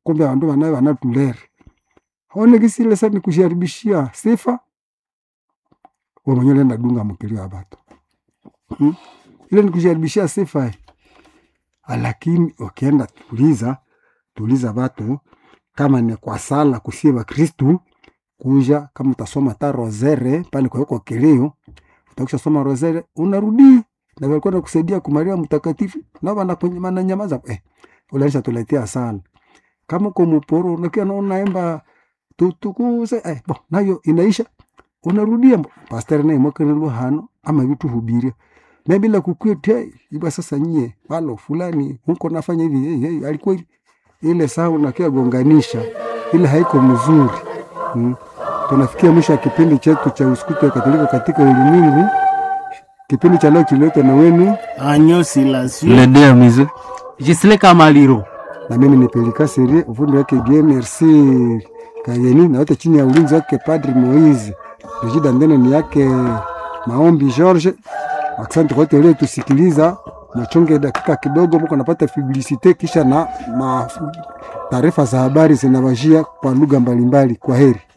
kumbe abandu banaye banatulere one kisile sa nikusharibishia sifa wamwenye ulienda dunga mukilio ya batu hmm? ile nikusharibishia sifa eh. lakini ukienda tuliza tuliza batu kama ni kwa sala kusie bakristu kuja kama utasoma ta rosere pale kwawekwa kilio utakusha soma rosere unarudi na walikuwa nakusaidia kumaria mtakatifu na bana kwenye mana nyamaza eh ulanisha tuletea sana kama uko muporo unakia na unaemba tutukuse eh bo nayo inaisha unarudia mbo pastor naye mwaka na hano ama vitu hubiria na bila kukwete iba sasa nyie walo fulani huko nafanya hivi hey, hey, alikuwa hivi ile saa unakia gonganisha ile haiko mzuri hmm. tunafikia mwisho wa kipindi chetu cha usiku wa katolika katika ulimwengu kipindi cha leo kililetwa na wenu Agneau Silencieux. Le deux mise. Gisele Kamaliro. na mimi ni Pelika Serie, ufundi wake Bien Merci Kayeni, na wote chini ya ulinzi wake Padri Moise. Rejida Ndene ni yake Maombi George. Asante kwa wote waliotusikiliza. Machonge dakika kidogo, mko napata publicite kisha na ma taarifa za habari zinawajia kwa lugha mbalimbali. Kwa heri.